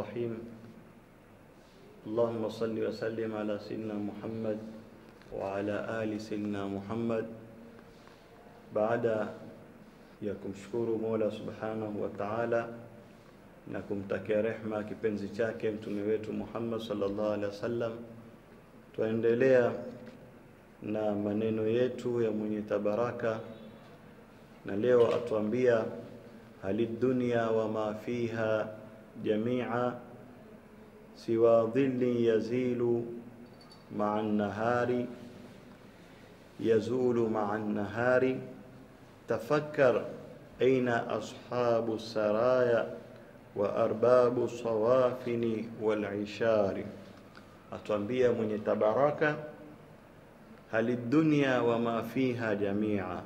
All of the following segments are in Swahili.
الرحيم اللهم صل وسلم على سيدنا محمد وعلى آل سيدنا محمد baada ya kumshukuru Mola Subhanahu wa Ta'ala na kumtakia rehma kipenzi chake mtume wetu Muhammad sallallahu alaihi wasallam, tuendelea na maneno yetu ya mwenye tabaraka, na leo atuambia hali dunya wa ma fiha jamia siwa dhilli yazilu maa nahari yazulu maa nahari tafakkar aina ashabu saraya wa arbabu sawafini wal ishari, atuambia mwenye tabaraka hali dunya wa ma fiha jamia,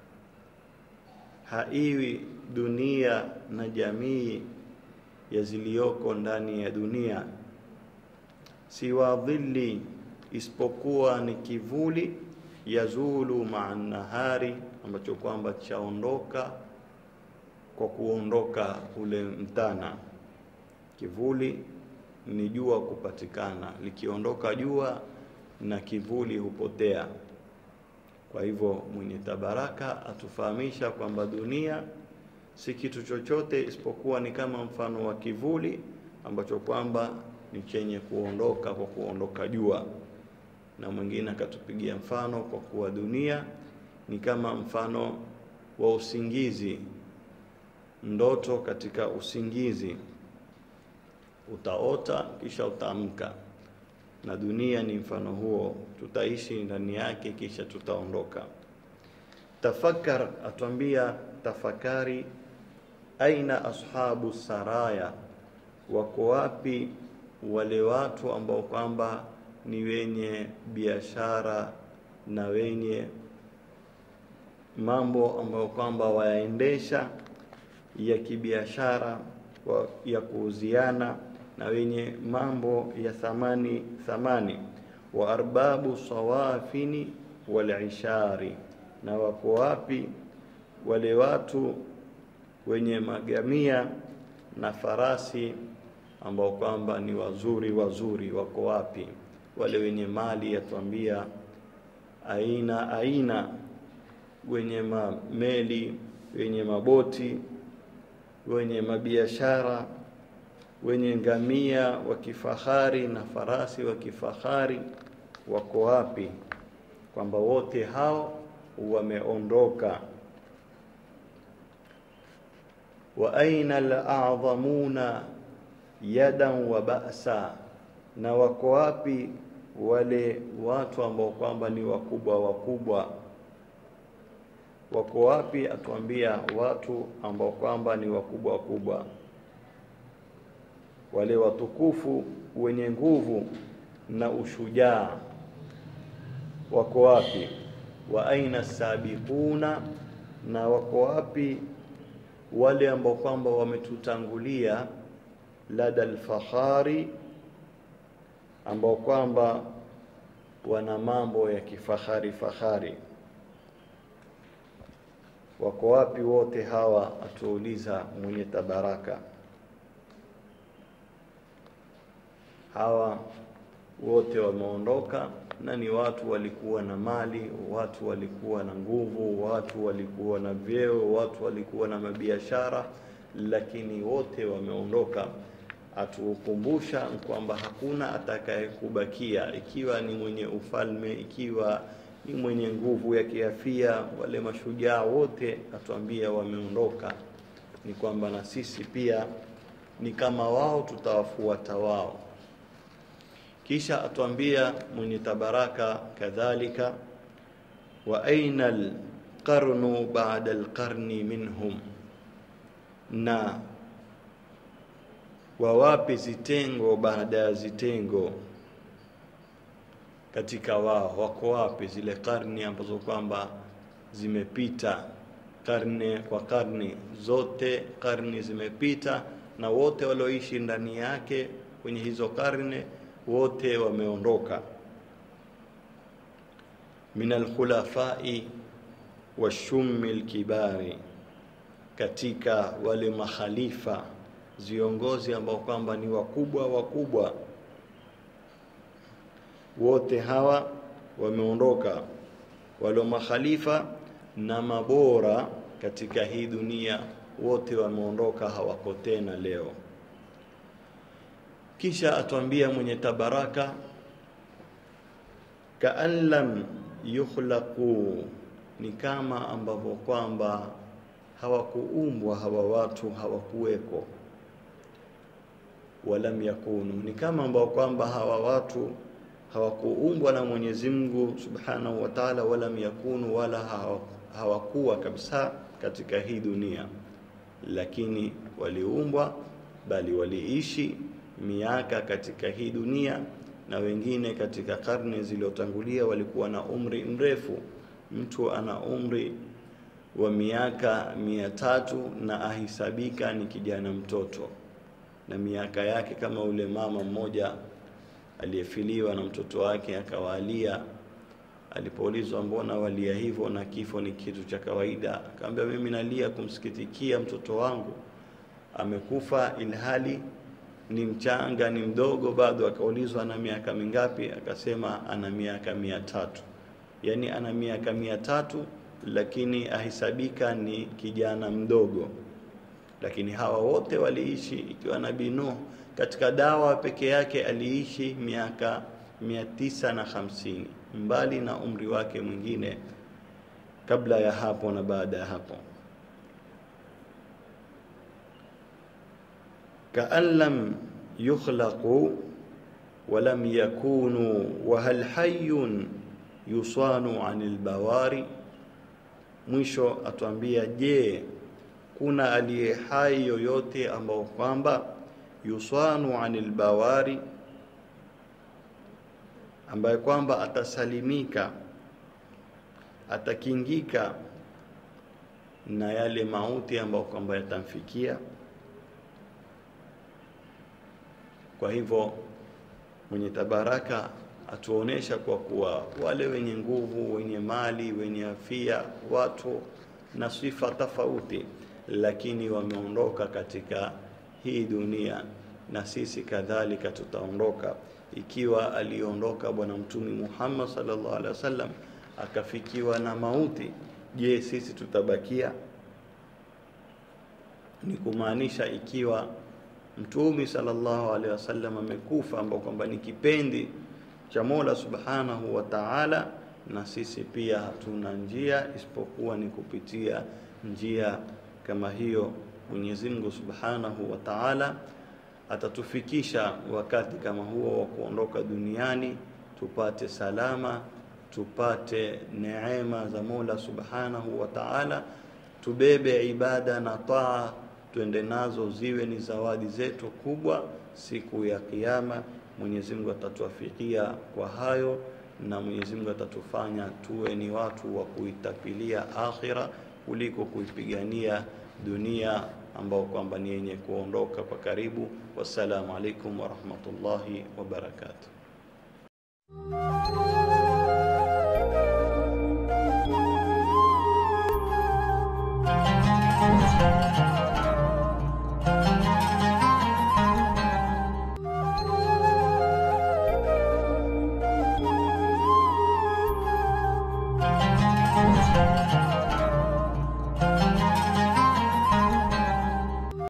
haiwi dunia na jamii ya ziliyoko ndani ya dunia, siwa dhilli, isipokuwa ni kivuli yazulu maa nahari, ambacho kwamba chaondoka kwa kuondoka ule mtana. Kivuli ni jua kupatikana, likiondoka jua na kivuli hupotea. Kwa hivyo mwenye tabaraka atufahamisha kwamba dunia si kitu chochote isipokuwa ni kama mfano wa kivuli ambacho kwamba ni chenye kuondoka kwa kuondoka jua na mwingine akatupigia mfano kwa kuwa dunia ni kama mfano wa usingizi, ndoto katika usingizi. Utaota kisha utaamka, na dunia ni mfano huo, tutaishi ndani yake kisha tutaondoka. Tafakar, atuambia tafakari, aina ashabu saraya, wako wapi wale watu ambao kwamba ni wenye biashara na wenye mambo ambayo kwamba wayaendesha ya kibiashara ya kuuziana na wenye mambo ya thamani thamani, wa arbabu sawafini wal ishari, na wako wapi wale watu wenye magamia na farasi ambao kwamba ni wazuri wazuri, wako wapi? wale wenye mali yatuambia aina aina, wenye mameli, wenye maboti, wenye mabiashara, wenye ngamia wa kifahari na farasi wa kifahari wako wapi? Kwamba wote hao wameondoka. wa aina al-a'dhamuna yadan wa ba'sa na wako wapi wale watu ambao kwamba ni wakubwa wakubwa? Wako wapi? Atuambia watu ambao kwamba ni wakubwa wakubwa, wale watukufu wenye nguvu na ushujaa, wako wapi? Wa aina sabiquna, na wako wapi wale ambao kwamba wametutangulia lada alfahari ambao kwamba wana mambo ya kifahari fahari, wako wapi wote hawa? Atuuliza mwenye tabaraka. Hawa wote wameondoka, na ni watu walikuwa na mali, watu walikuwa na nguvu, watu walikuwa na vyeo, watu walikuwa na mabiashara, lakini wote wameondoka atukumbusha kwamba hakuna atakayekubakia, ikiwa ni mwenye ufalme, ikiwa ni mwenye nguvu ya kiafia. Wale mashujaa wote atuambia wameondoka, ni kwamba na sisi pia ni kama wao, tutawafuata wao. Kisha atuambia mwenye tabaraka kadhalika, wa aina alqarnu ba'da alqarni minhum, na wawapi zitengo baada ya zitengo katika wao, wako wapi zile karni ambazo kwamba zimepita, karne kwa karne, zote karni zimepita, na wote walioishi ndani yake kwenye hizo karne wote wameondoka. min alkhulafai washummi lkibari, katika wale makhalifa viongozi ambao kwamba ni wakubwa wakubwa, wote hawa wameondoka, walio makhalifa na mabora katika hii dunia wote wameondoka, hawako tena leo. Kisha atuambia mwenye tabaraka, kaan lam yukhlaqu, ni kama ambavyo kwamba hawakuumbwa hawa watu, hawakuweko. Walam yakunu, ni kama ambao kwamba hawa watu hawakuumbwa na Mwenyezi Mungu Subhanahu wa Ta'ala, walam yakunu, wala hawakuwa kabisa katika hii dunia, lakini waliumbwa, bali waliishi miaka katika hii dunia, na wengine katika karne zilizotangulia walikuwa na umri mrefu. Mtu ana umri wa miaka mia tatu na ahisabika ni kijana mtoto, na miaka yake kama ule mama mmoja aliyefiliwa na mtoto wake akawalia. Alipoulizwa mbona walia hivyo na kifo ni kitu cha kawaida, akamwambia mimi nalia kumsikitikia mtoto wangu amekufa, ilhali ni mchanga, ni mdogo bado. Akaulizwa ana miaka mingapi, akasema ana miaka mia tatu. Yani ana miaka mia tatu, lakini ahisabika ni kijana mdogo. Lakini hawa wote waliishi, ikiwa Nabii Nuh katika dawa peke yake aliishi miaka mia tisa na hamsini mbali na umri wake mwingine kabla ya hapo na baada ya hapo. kaan lam yukhlaqu walam yakunu wa hal hayyun yusanu anil bawari. Mwisho atuambia, je, kuna aliye hai yoyote ambao kwamba yusanu anil bawari, ambaye kwamba atasalimika atakingika na yale mauti ambayo kwamba yatamfikia. Kwa hivyo mwenye tabaraka atuonesha kwa kuwa wale wenye nguvu, wenye mali, wenye afia, watu na sifa tofauti, lakini wameondoka katika hii dunia, na sisi kadhalika tutaondoka. Ikiwa aliondoka Bwana Mtume Muhammad sallallahu alaihi wasallam akafikiwa na mauti, je, sisi tutabakia? Ni kumaanisha ikiwa Mtume sallallahu alaihi wasallam amekufa, ambao kwamba ni kipendi cha Mola subhanahu wa ta'ala, na sisi pia hatuna njia isipokuwa ni kupitia njia kama hiyo. Mwenyezi Mungu subhanahu wa ta'ala atatufikisha wakati kama huo wa kuondoka duniani, tupate salama, tupate neema za Mola subhanahu wa ta'ala, tubebe ibada na taa tuende nazo ziwe ni zawadi zetu kubwa siku ya Kiyama. Mwenyezi Mungu atatuafikia kwa hayo, na Mwenyezi Mungu atatufanya tuwe ni watu wa kuitapilia akhira kuliko kuipigania dunia ambao kwamba ni yenye kuondoka kwa karibu. Wassalamu alaikum warahmatullahi wabarakatuh.